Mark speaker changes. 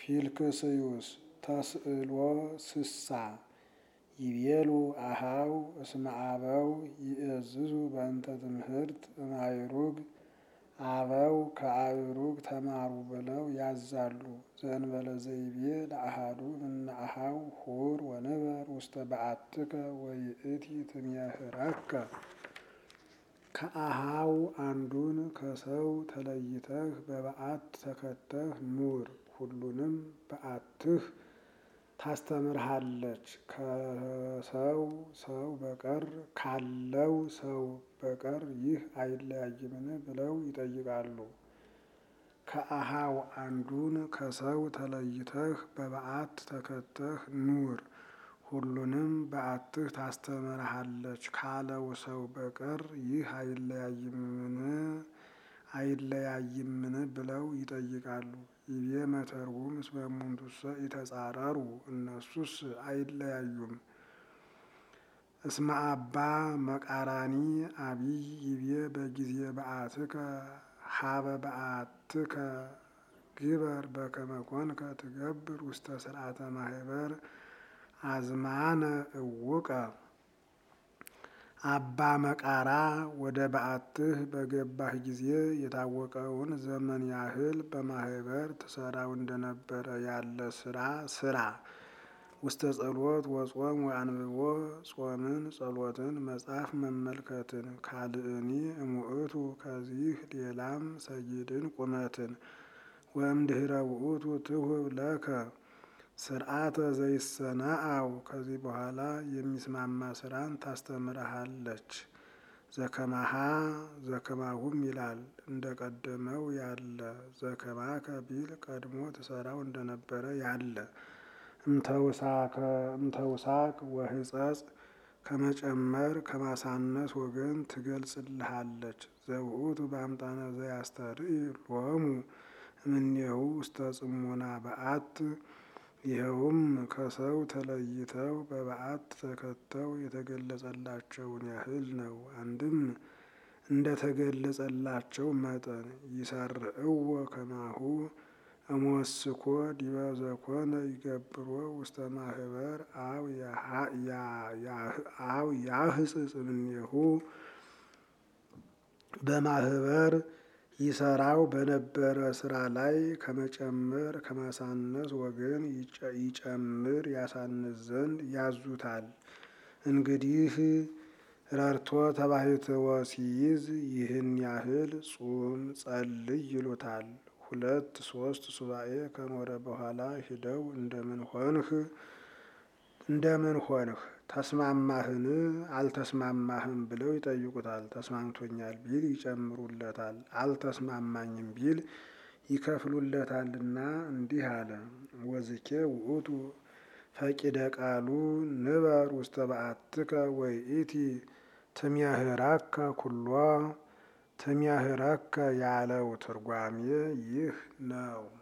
Speaker 1: ፊልክስዩስ ተስእሎ ስሳ ይቤሉ አሃው እስመ አበው ይእዝዙ በእንተ ትምህርት እማይሩግ አበው ከአእሩግ ተማሩ ብለው ያዛሉ። ዘእንበለ ዘይቤ ለአሃዱ እምነ አሃው ሁር ወንበር ውስተ በዓትከ ወይእቲ ትሜህረከ ከአሃው አንዱን ከሰው ተለይተህ በበዓት ተከተህ ኑር፣ ሁሉንም በዓትህ ታስተምርሃለች። ከሰው ሰው በቀር ካለው ሰው በቀር ይህ አይለያይምን ብለው ይጠይቃሉ። ከአሃው አንዱን ከሰው ተለይተህ በበዓት ተከተህ ኑር፣ ሁሉንም በዓትህ ታስተምርሃለች ካለው ሰው በቀር ይህ አይለያይምን አይለያይምን ብለው ይጠይቃሉ። ይቤ መተርጉም እስመ እሙንቱሰ ኢተጻረሩ እነሱስ አይለያዩም። እስመ አባ መቃራኒ አቢይ ይቤ በጊዜ በዓትከ ሀበ በዓትከ ግበር በከመ ኮንከ ትገብር ውስተ ስርዓተ ማህበር አዝማነ እውቀ አባ መቃራ ወደ በዓትህ በገባህ ጊዜ የታወቀውን ዘመን ያህል በማህበር ትሰራው እንደነበረ ያለ ስራ ስራ። ውስተ ጸሎት ወጾም ወአንብቦ ጾምን፣ ጸሎትን፣ መጽሐፍ መመልከትን ካልእኒ እሙእቱ ከዚህ ሌላም ሰጊድን ቁመትን ወእምድኅረ ውእቱ ትሁብ ለከ ስርዓተ ዘይሰናአው ከዚህ በኋላ የሚስማማ ስራን ታስተምርሃለች። ዘከማሃ ዘከማሁም ይላል እንደ ቀደመው ያለ ዘከማከ ቢል ቀድሞ ትሰራው እንደነበረ ያለ እምተውሳክ ወህጸጽ ከመጨመር ከማሳነስ ወገን ትገልጽልሃለች። ዘውእቱ በአምጣነ ዘያስተርኢ ሎሙ እምኔሁ ውስተ ጽሙና በዓት ይኸውም ከሰው ተለይተው በበዓት ተከተው የተገለጸላቸውን ያህል ነው። አንድም እንደ ተገለጸላቸው መጠን ይሰርዕዎ ከማሁ እሞስኮ ዲበ ዘኮነ ይገብሮ ውስተ ማህበር አው ያህጽጽ እምኔሁ በማህበር ይሰራው በነበረ ስራ ላይ ከመጨመር ከማሳነስ ወገን ይጨምር ያሳንስ ዘንድ ያዙታል። እንግዲህ ረድቶ ተባሕትዎ ሲይዝ ይህን ያህል ጹም ጸልይ ይሉታል። ሁለት ሶስት ሱባኤ ከኖረ በኋላ ሂደው እንደምን ሆንህ እንደምን ሆንህ ተስማማህን አልተስማማህም ብለው ይጠይቁታል። ተስማምቶኛል ቢል ይጨምሩለታል፣ አልተስማማኝም ቢል ይከፍሉለታልና እንዲህ አለ። ወዝኬ ውእቱ ፈቂደ ቃሉ ንበር ውስተ በዓትከ ወይእቲ ትሜህረከ ኩሎ ትሜህረከ ያለው ትርጓሜ ይህ ነው።